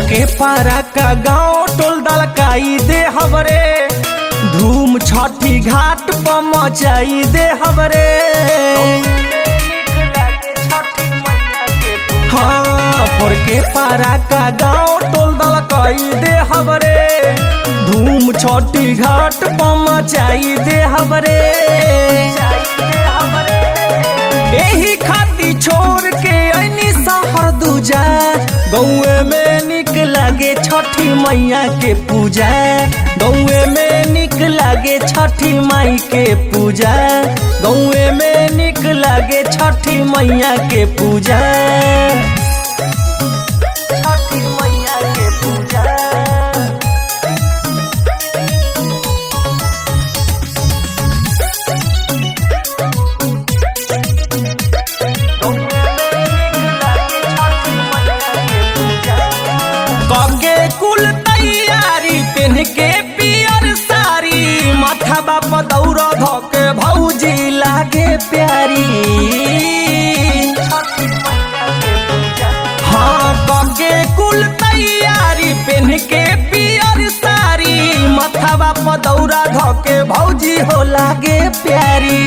के पारा का गांव टोल दलकाई दे हमरे धूम छठी घाट पर मचाई दे हमरे हाँ पर के पारा का गांव टोल दलकाई दे हमरे धूम छठी घाट पर मचाई दे हमरे एही खाती छोड़ के ऐनी सहर दूजा गौए में निक लागे छठी मैया के पूजा गौए में निक लागे छठी माई के पूजा गौए में निक लागे छठी मैया के पूजा छठी मैया के पूजा कगे कुल तैयारी पहन के पियर साड़ी माथा बाप दौड़ धके भौजी लागे प्यारी हाँ कगे कुल तैयारी पहन के पियर साड़ी माथा बाप दौड़ा धके भौजी हो लागे प्यारी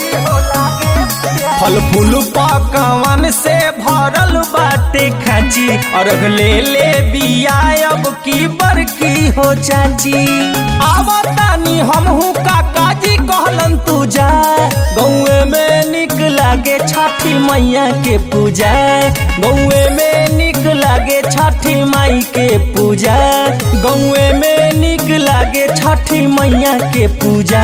फल फूल पकवान से भरल बाटे खाची अर्घ ले ले बिया अब की बरकी हो चाची आवतानी हमहू काका जी कहलन तू जा गौए में निक लागे छठी मैया के पूजा गौए में निक लागे छठी माई के पूजा गौए में निक लागे छठी मैया के पूजा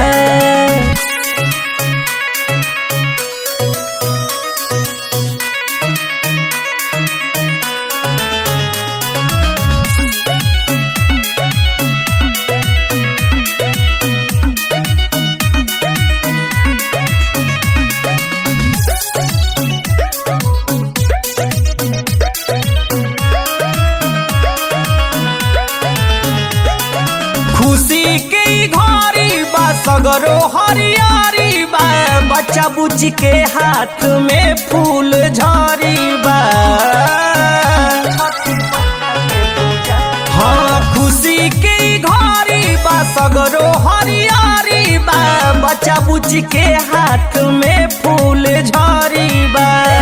खुशी के ई घड़ी बा सगरो हरियारी बा बच्चा बुच्ची के हाथ में फूल झरी बा हाँ खुशी के ई घड़ी बा सगरो हरियारी बा बच्चा बुच्ची के हाथ में फूल झरी बा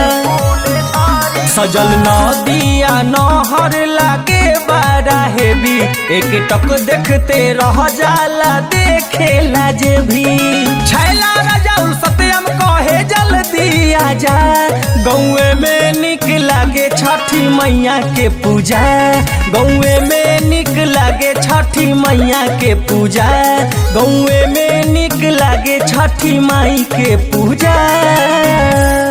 सजल नदिया नहर लागे बारा हेवी एक टक देखते रह जाला देखेला जे भी छैला राजाऊ सत्यम कहे जल्दी आजा गौए में निक लागे छठी मैया के पूजा गौए में निक लागे छठी मैया के पूजा गौए में निक लागे छठी माई के पूजा